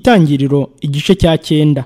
itangiriro igice cya cyenda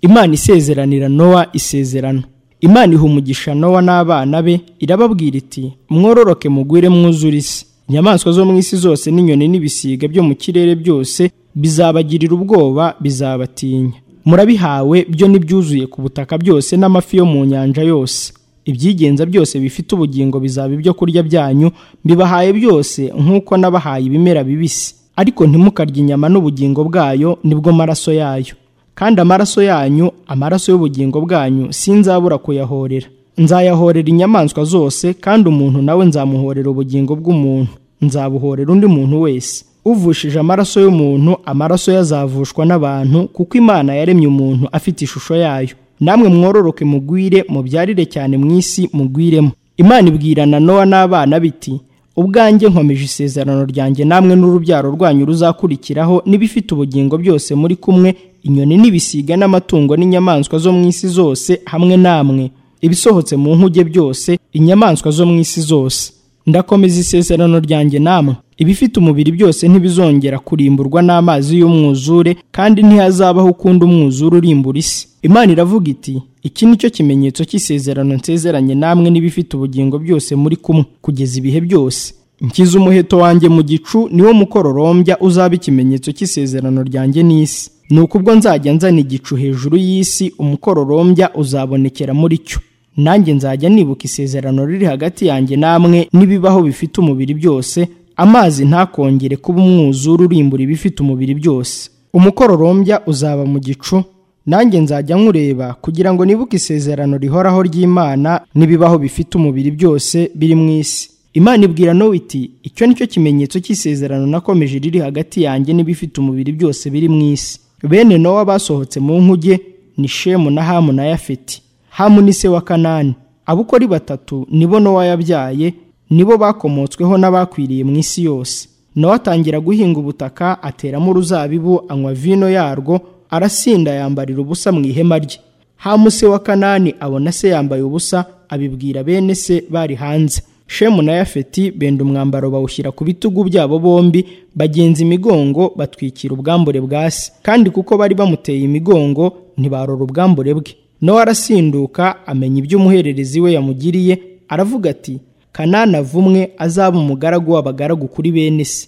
imana isezeranira nowa isezerano imana iha umugisha nowa n'abana be irababwira iti mwororoke mugwire mwuzure isi inyamaswa zo mu isi zose n'inyoni n'ibisiga byo mu kirere byose bizabagirira ubwoba bizabatinya murabihawe byo n'ibyuzuye ku butaka byose n'amafi yo mu nyanja yose ibyigenza byose bifite ubugingo bizaba ibyo kurya byanyu bibahaye byose nk'uko n'abahaye ibimera bibisi ariko ntimukarye inyama n'ubugingo bwayo nibwo maraso yayo kandi amaraso yanyu amaraso y'ubugingo bwanyu sinzabura kuyahorera nzayahorera inyamaswa zose kandi umuntu nawe nzamuhorera ubugingo bw'umuntu nzabuhorera undi muntu wese uvushije amaraso y'umuntu amaraso ye azavushwa n'abantu kuko imana yaremye umuntu afite ishusho yayo namwe mwororoke mugwire mubyarire cyane mu isi mugwiremo imana ibwirana nowa n'abana biti ubwanjye nkomeje isezerano ryanjye namwe n'urubyaro rwanyu ruzakurikiraho n'ibifite ubugingo byose muri kumwe inyoni n'ibisiga n'amatungo n'inyamaswa zo mu isi zose hamwe namwe ibisohotse mu nkuge byose inyamaswa zo mu isi zose ndakomeza isezerano ryanjye namwe ibifite umubiri byose ntibizongera kurimburwa n'amazi y'umwuzure kandi ntihazabaho ukundi umwuzure urimbura isi imana iravuga iti iki ni cyo kimenyetso cy'isezerano nsezeranye namwe n'ibifite ubugingo byose muri kumwe kugeza ibihe byose nkiza umuheto wanjye mu gicu niwo mukororombya uzaba ikimenyetso cy'isezerano ryanjye n'isi ni uko ubwo nzajya nzana igicu hejuru y'isi umukororombya uzabonekera muri cyo nanjye nzajya nibuka isezerano riri hagati yanjye namwe n'ibibaho bifite umubiri byose amazi ntakongere kuba umwuzure urimbura ibifite umubiri byose umukororombya uzaba mu gicu nanjye nzajya nkureba kugira ngo nibuke isezerano rihoraho ry'imana n'ibibaho bifite umubiri byose biri mu isi imana ibwira nowe iti icyo nicyo kimenyetso cy'isezerano nakomeje riri hagati yanjye n'ibifite umubiri byose biri mu isi bene nowa basohotse mu nkuge ni shemu na hamu na yafeti hamu ni se wa kanani abukori batatu nibo nowa yabyaye nibo bakomotsweho n'abakwiriye mu isi yose nowa atangira guhinga ubutaka ateramo uruzabibu anywa vino yarwo arasinda yambarira ubusa mu ihema rye hamu se wa kanani abona se yambaye ubusa abibwira bene se bari hanze shemu na yafeti benda umwambaro bawushyira ku bitugu byabo bombi bagenza imigongo batwikira ubwambure bwa se kandi kuko bari bamuteye imigongo ntibarora ubwambure bwe nowa arasinduka amenya ibyo umuhererezi we yamugiriye aravuga ati kanani avumwe azaba umugaragu w'abagaragu kuri bene se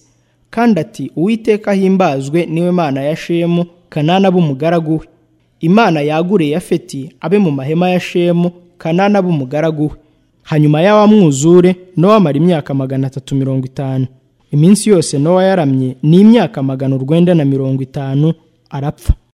kandi ati uwiteka ahimbazwe niwe mana ya shemu kanani abe umugaragu we imana yagure yafeti abe mu mahema ya shemu kanani abe umugaragu we hanyuma y'awa mwuzure nowa amara imyaka magana atatu mirongo itanu iminsi yose nowa yaramye ni imyaka magana urwenda na mirongo itanu arapfa